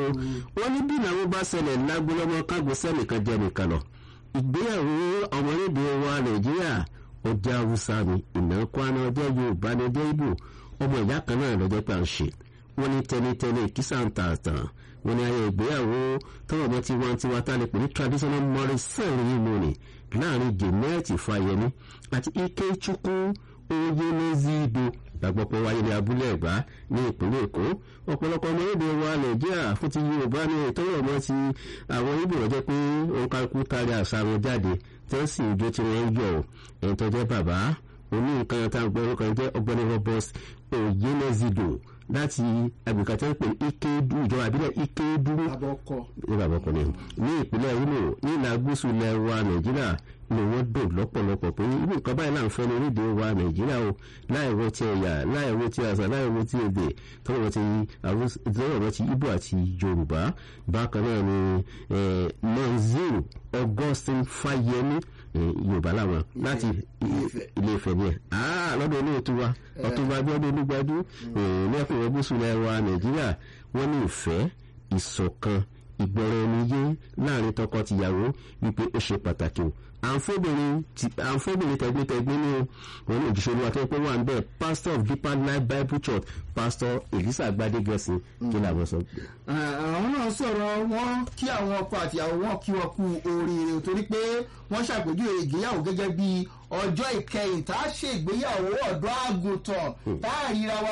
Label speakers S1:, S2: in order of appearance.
S1: wọ́n ní bí ìnáwó bá ṣẹlẹ̀ lágbólọ́mọ kágbó sẹ́nìkan jẹ́ nìkan lọ ìgbéyàwó ọmọlédè wa nàìjíríà ọjà haúsá ni ìnáwó kwana ọjọ́ yorùbá ní ọjọ́ ìbò ọmọ ìyá kan náà lọ́jọ́ pé à ń ṣe wọ́n ní tẹ́lẹ̀tẹ́lẹ̀ kìsà ń ta àtàn wọ́n ní ayé ìgbéyàwó tọ́wọ́ ọmọ tí wọ́n ti wá tá a lè pè ní traditional marriage ceremony láàrin Janet Fáyẹmí àti Ikechukwu Oyenezido lágbọ́pọ̀ wáyé ní abúlé ẹ̀gbá ní ìpínlẹ̀ èkó ọ̀pọ̀lọpọ̀ ọmọ èdè wa nàìjíríà fún ti yorùbá ní ìtọ́wọ̀ ọmọ ti àwọn ibo ọ̀jẹ́ pé òǹkàkú tari àṣà wọn jáde tí wọ́n sì jó tí wọ́n yọ̀ ẹ̀ń tó jẹ́ bàbá oní nǹkan tá à ń gbọ́ orúkọ jẹ́ ọgbẹ́ni robert Oyenezido láti agbègbè tí wọ́n pè Ikedu ìjọba àbílẹ̀ Ikedu ní bàbá ọkọ ni ní ìpínlẹ̀ Imo ní ìlà gúúsù ilẹ̀ wa nàìjíríà ni wọ́n dùn lọ́pọ̀lọpọ̀ pé irú nǹkan báyìí là ń fẹ́ ní orílẹ̀ wa nàìjíríà o láìwo ti ẹ̀yà láìwo ti àṣà láìwo ti èdè tọ́wọ́ ti tọ́wọ́ ti ibo àti yorùbá bákan náà ni monzil augustine fáyemí yorùbá làwọn láti ilé Ifẹ̀ ni ẹ̀ lọ́dọ̀ olóòtú wa ọ̀túnba abiodun olúgbadú lẹ́kùn ọgbọ́sùn ilẹ̀ wa nàìjíríà wọ́n ní ìfẹ́ ìṣọ̀kan ìgbọràn ẹni yé láàrin tọkọ-tìyàwó wípé ó ṣe pàtàkì o àǹfọ̀bìnrin tẹ̀gbẹ́tẹ̀gbẹ́ ní wọn ní òjíṣẹ́ olúwa tó ń pẹ́ wà ń bẹ̀ pastor of deeper life bible church pastor elisa gbadegẹ̀sìn kí làwọn sọ.
S2: àwọn náà sọ̀rọ̀ wọn kí àwọn ọkọ àti àwọn wọn kí wọn kú oríire torí pé wọ́n ṣàpèjúwe ìgbéyàwó gẹ́gẹ́ bí ọjọ́ ìkẹyìn tá a ṣe ìgbéyàwó ọ̀dọ́ àgùntàn tá a ríra wa